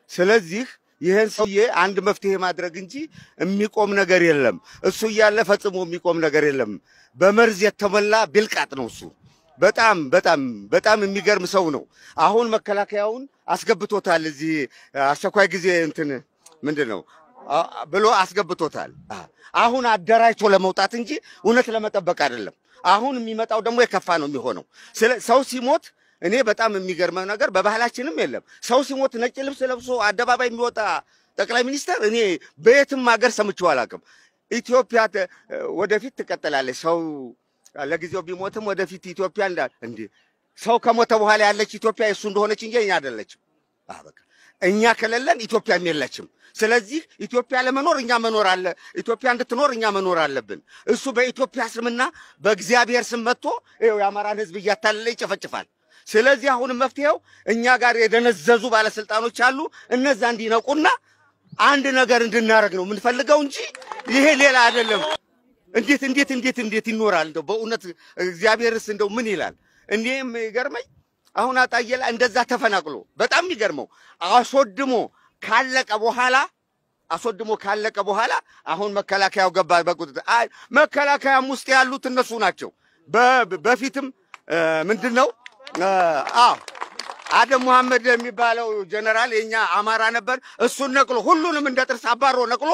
ስለዚህ ይህን ሰውዬ አንድ መፍትሄ ማድረግ እንጂ የሚቆም ነገር የለም። እሱ እያለ ፈጽሞ የሚቆም ነገር የለም። በመርዝ የተሞላ ቢልቃጥ ነው እሱ። በጣም በጣም በጣም የሚገርም ሰው ነው። አሁን መከላከያውን አስገብቶታል። እዚህ አስቸኳይ ጊዜ እንትን ምንድን ነው አ- ብሎ አስገብቶታል። አ- አሁን አደራጅቶ ለመውጣት እንጂ እውነት ለመጠበቅ አይደለም። አሁን የሚመጣው ደግሞ የከፋ ነው የሚሆነው። ስለ ሰው ሲሞት እኔ በጣም የሚገርመው ነገር በባህላችንም የለም። ሰው ሲሞት ነጭ ልብስ ለብሶ አደባባይ የሚወጣ ጠቅላይ ሚኒስተር እኔ በየትም ሀገር ሰምቼው አላውቅም። ኢትዮጵያ ተ- ወደፊት ትቀጥላለች። ሰው ለጊዜው ቢሞትም ወደፊት ኢትዮጵያ እንዳ እንዴ ሰው ከሞተ በኋላ ያለች ኢትዮጵያ የእሱ እንደሆነች እንጂ እኛ አይደለችም። አዎ በቃ እኛ ከሌለን ኢትዮጵያም የለችም። ስለዚህ ኢትዮጵያ ለመኖር እኛ መኖር አለ ኢትዮጵያ እንድትኖር እኛ መኖር አለብን። እሱ በኢትዮጵያ ስምና በእግዚአብሔር ስም መጥቶ ይኸው የአማራን ሕዝብ እያታለለ ይጨፈጭፋል። ስለዚህ አሁንም መፍትሄው እኛ ጋር የደነዘዙ ባለስልጣኖች አሉ። እነዛ እንዲነቁና አንድ ነገር እንድናደርግ ነው የምንፈልገው እንጂ ይሄ ሌላ አይደለም። እንዴት እንዴት እንዴት እንዴት ይኖራል? እንደው በእውነት እግዚአብሔርስ እንደው ምን ይላል? እኔ የሚገርመኝ አሁን አጣዬ ላይ እንደዛ ተፈናቅሎ በጣም የሚገርመው አስወድሞ ካለቀ በኋላ አስወድሞ ካለቀ በኋላ አሁን መከላከያው ገባ በቁጥጥር አይ መከላከያም ውስጥ ያሉት እነሱ ናቸው። በ- በፊትም እ፣ ምንድን ነው እ፣ አዎ አደም መሐመድ የሚባለው ጀነራል የኛ አማራ ነበር። እሱን ነቅሎ ሁሉንም እንደ ጥርስ አባሮ ነቅሎ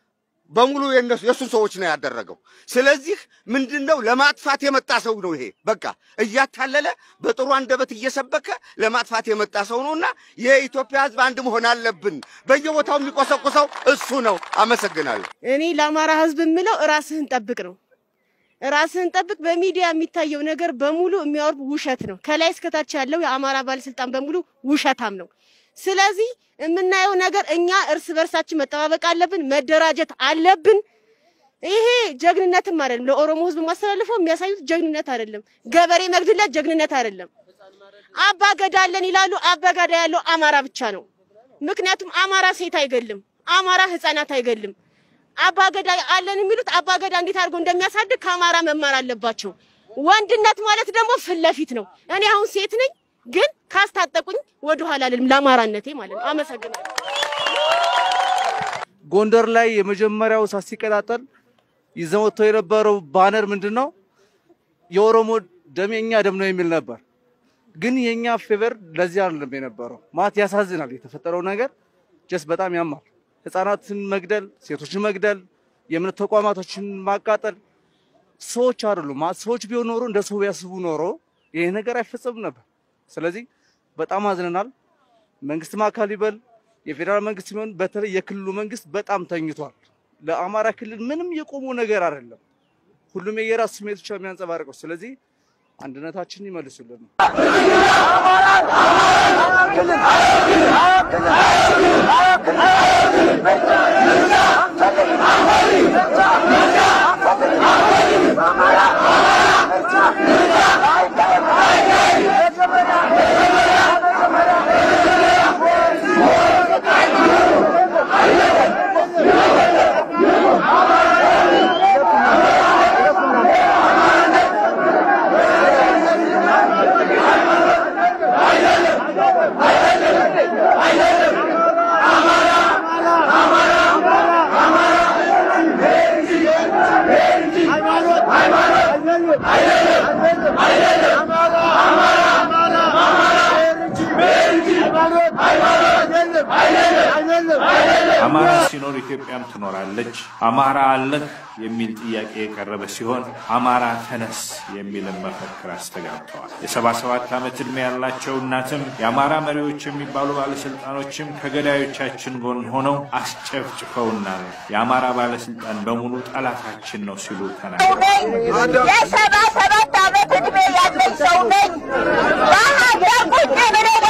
በሙሉ የነሱ የእሱን ሰዎች ነው ያደረገው። ስለዚህ ምንድን ነው ለማጥፋት የመጣ ሰው ነው ይሄ። በቃ እያታለለ በጥሩ አንደበት እየሰበከ ለማጥፋት የመጣ ሰው ነውና የኢትዮጵያ ሕዝብ አንድ መሆን አለብን። በየቦታው የሚቆሰቁሰው እሱ ነው። አመሰግናለሁ። እኔ ለአማራ ህዝብ የምለው ራስህን ጠብቅ ነው። ራስህን ጠብቅ። በሚዲያ የሚታየው ነገር በሙሉ የሚያወርድ ውሸት ነው። ከላይ እስከታች ያለው የአማራ ባለስልጣን በሙሉ ውሸታም ነው። ስለዚህ የምናየው ነገር እኛ እርስ በርሳችን መጠባበቅ አለብን፣ መደራጀት አለብን። ይሄ ጀግንነትም አይደለም። ለኦሮሞ ህዝብ ማስተላልፈው የሚያሳዩት ጀግንነት አይደለም። ገበሬ መግድለት ጀግንነት አይደለም። አባ ገዳ አለን ይላሉ። አባ ገዳ ያለው አማራ ብቻ ነው። ምክንያቱም አማራ ሴት አይገልም፣ አማራ ህፃናት አይገልም። አባ ገዳ አለን የሚሉት አባ ገዳ እንዴት አድርጎ እንደሚያሳድግ ከአማራ መማር አለባቸው። ወንድነት ማለት ደግሞ ፊት ለፊት ነው። እኔ አሁን ሴት ነኝ፣ ግን ካስታጠቁኝ ወደኋላ አልልም ለአማራነቴ ማለት ነው። አመሰግናለሁ። ጎንደር ላይ የመጀመሪያው እሳት ሲቀጣጠል ይዘው ወጥተው የነበረው ባነር ምንድን ነው? የኦሮሞ ደም የኛ ደም ነው የሚል ነበር። ግን የኛ ፌቨር ለዚህ አይደለም የነበረው። ማለት ያሳዝናል። የተፈጠረው ነገር ጀስ በጣም ያማል። ህፃናትን መግደል፣ ሴቶችን መግደል፣ የእምነት ተቋማቶችን ማቃጠል ሰዎች አይደሉም። ማለት ሰዎች ቢሆን ኖሮ እንደ ሰው ቢያስቡ ኖሮ ይሄ ነገር አይፈጸምም ነበር። ስለዚህ በጣም አዝነናል። መንግስትም አካል ይበል የፌዴራል መንግስት ሲሆን በተለይ የክልሉ መንግስት በጣም ተኝቷል። ለአማራ ክልል ምንም የቆሙ ነገር አይደለም። ሁሉም የየራሱ ስሜት ብቻ የሚያንጸባርቀው። ስለዚህ አንድነታችንን ይመልሱልን። አማራ ሲኖር ኢትዮጵያም ትኖራለች። አማራ አለህ የሚል ጥያቄ የቀረበ ሲሆን አማራ ተነስ የሚልን መፈክር አስተጋብተዋል። የሰባ ሰባት ዓመት ዕድሜ ያላቸው እናትም የአማራ መሪዎች የሚባሉ ባለስልጣኖችም ከገዳዮቻችን ጎን ሆነው አስጨፍጭፈውናል። የአማራ ባለስልጣን በሙሉ ጠላታችን ነው ሲሉ ተናግረዋል። የሰባ ሰባት ዓመት ዕድሜ ያለኝ ሰው ነኝ። በሀገር ቁጭ ብለን